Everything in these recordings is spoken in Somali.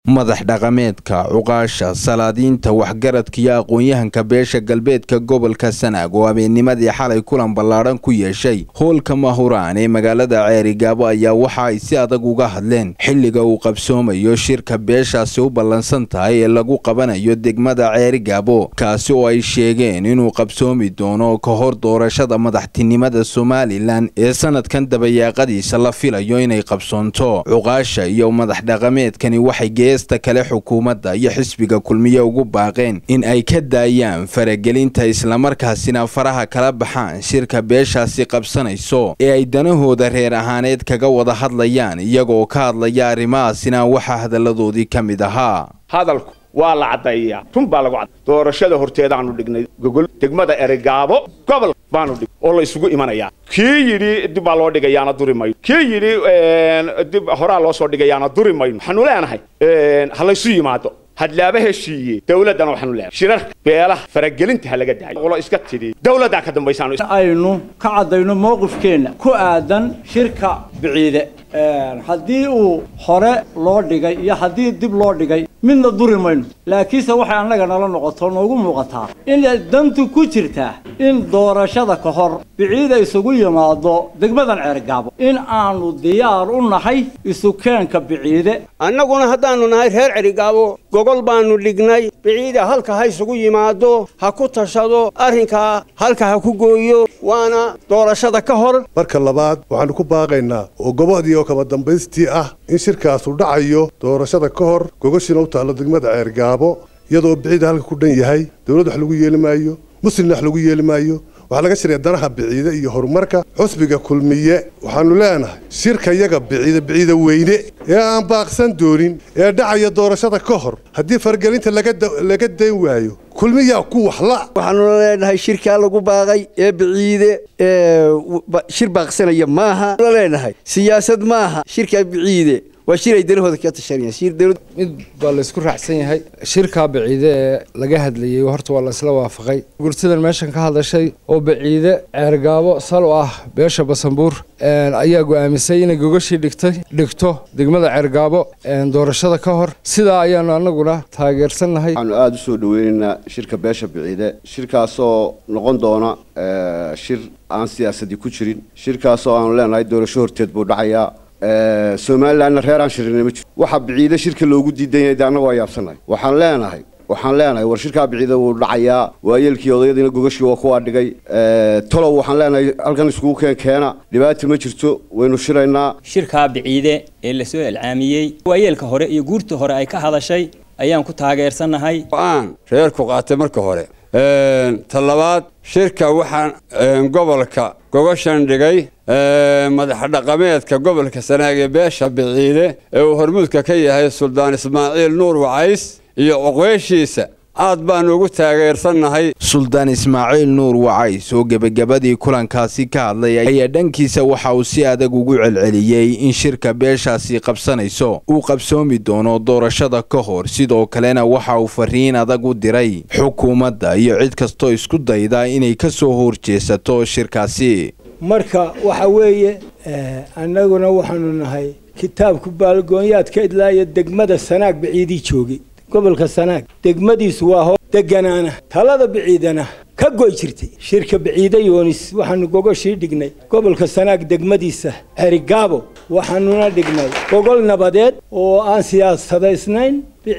madax dhaqameedka cuqaasha salaadiinta waxgaradka iyo aqoon-yahanka beesha galbeedka gobolka sanaag oo habeennimadii xalay kulan ballaadhan ku yeeshay hoolka mahuraan ee magaalada ceerigaabo ayaa waxa ay si adag uga hadleen xilliga uu qabsoomayo shirka beeshaasi u ballansan tahay ee lagu qabanayo degmada ceerigaabo kaasi oo ay sheegeen inuu qabsoomi doono ka hor doorashada madaxtinimada somalilan ee sanadkan dabayaaqadiisa la filayo inay qabsoonto cuqaasha iyo madax dhaqameedkani waxay geesta kale xukuumadda iyo xisbiga kulmiye ugu baaqeen in ay ka daayaan faragelinta islamarkaasina faraha kala baxaan shirka beeshaasi qabsanayso ee ay danahooda reer ahaaneed kaga wada hadlayaan iyagoo ka hadlaya arrimahaasina waxaa hadalladoodii ka mid ahaa hadalku waa la caddaeyaa run baa lagu cadday doorashada horteedaanu dhignay gogol degmada eregaabo gobol baanu dhig oo la isugu imanayaa kii yidhi dib baa loo dhigayaana duri mayno kii yidhi dib horaa loo soo dhigayaana duri mayno waxaanu leenahay ha laysu yimaado hadlaaba heshiiye dawladdana waxaanu leenahay shirarka beelaha faragelinta ha laga daayo qolo iska tidhi dawladdaa ka dambaysaanu aynu ka caddayno mowqifkeenna ku aadan shirka biciide haddii uu hore loo dhigay iyo haddii dib loo dhigay midna duri mayno laakiinse waxay annaga nala noqoto noogu muuqataa inay dantu ku jirtaa in doorashada ka hor biciida isugu yimaado degmadan ceergaabo in aanu diyaar u nahay isukeenka biciide annaguna haddaannu nahay reer cerigaabo gogol baannu dhignay biciida halka ha isugu yimaado ha ku tashado arrinkaa halka ha ku gooyo waana doorashada ka hor marka labaad waxaannu ku baaqaynaa oo gobodii oo kaba dambaystii ah in shirkaasu dhacayo doorashada ka hor gogoshiina u taallo degmada ceergaabo iyadoo biciida halka ku dhan yahay dawladd wax lagu yeeli maayo muslimna wax lagu yeeli maayo waxaa laga shiraya danaha biciide iyo horumarka xusbiga kulmiye waxaannu leenahay shirka yaga biciide biciide weyne ee aan baaqsan doonin ee dhacaya doorashada ka hor haddii fargelinta laga dayn waayo kulmiyaa ku waxla waxaanu leenahay shirkaa lagu baaqay ee biciide shir baaqsanaya maaha la leenahay siyaasad maaha shirkaa biciide waa shir ay danahooda ka tashanayaan mid baa la isku raacsan yahay shirkaa baciide ee laga hadlayey horta waa la isla waafaqay gurtidan meeshan ka hadashay oo baciide ceergaabo sal u ah beesha basanbuur ayaa go'aamisay inay gogashii dhigtay dhigto degmada ceergaabo doorashada ka hor sidaa ayaanu annaguna taageersannahay waxaanu aada u soo dhaweynaynaa shirka beesha biciide shirkaasoo noqon doona shir aan siyaasadii ku jirin shirkaasoo aanu leenahay doorasho horteed buu dhacayaa somalilanna reer aan shirinay ma jiro waxaa biciide shirka loogu diidan yahay de annagu waa yaabsanahay waxaan leenahay waxaan leenahay war shirkaa biciide wuu dhacayaa waayeelkii odayadiina gogashii waa kuwaa dhigay tolow waxaan leenahay halkan iskugu keen keena dhibaata ma jirto waynu shiraynaa shirkaa biciide ee lasoo ilcaamiyey waayeelka hore iyo guurta hore ay ka hadashay ayaan ku taageersannahay aan reerku qaatay marka hore ta labaad shirka waxaan gobolka gogoshan dhigay madax dhaqameedka gobolka sanaag ee beesha biciide ee uu hormuudka ka yahay suldaan ismaaciil nuur wacays iyo oqweeshiisa aad baanu ugu taageersannahay suldaan ismaaciil nuur wacays oo gebagabadii kulankaasi ka hadlay ayaa dhankiisa waxa uu si adag ugu celceliyey in shirka beeshaasi qabsanayso uu qabsoomi doono doorashada ka hor sidoo kalena waxa uu fariin adag u diray xukuumadda iyo cid kastoo isku dayda inay ka soo horjeesato shirkaasi marka waxa weeye annaguna waxaanu nahay kitaabku baalgoonyaad ka idlaaya degmada sanaag baciidii joogay gobolka sanaag degmadiisu waa hoo deganaana talada biciidana ka goy jirtay shirka biciide yoonis waxaanu gogoshii dhignay gobolka sanaag degmadiisa cerigaabo waxaanuna dhignay gogol nabadeed oo aan siyaasadaysnayn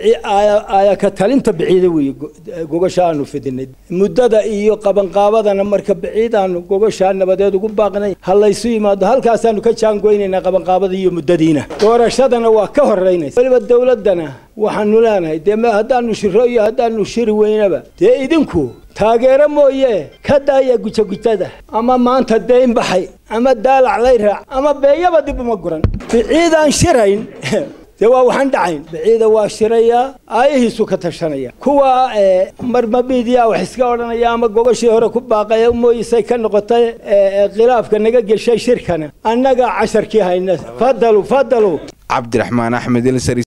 ayaka talinta biciide weeye gogosha aanu fidinay muddada iyo qabanqaabadana marka biciid aanu gogoshaa nabadeed ugu baaqnay ha laysu yimaado halkaasaanu ka jaangoynaynaa qabanqaabada iyo muddadiina doorashadana waa ka horeynaysa weliba dawladdana waxaanu leenahay dee haddaanu shiro iyo haddaanu shiri weynaba dee idinku taageero mooye ka daaya gujagujada ama maanta dayn baxay ama daalac lay raac ama beeyaba dib uma guran biciidaan shirayn dee waa waxaan dhacayn biciida waa shirayaa aayahiisu ka tashanaya kuwa marmamidiya wax iska odhanaya ama gogashii hore ku baaqaya mooyisay ka noqotay khilaafka naga geshay shirkana annaga casharkii hayna fadalu fadalu cabdiraxmaan axmed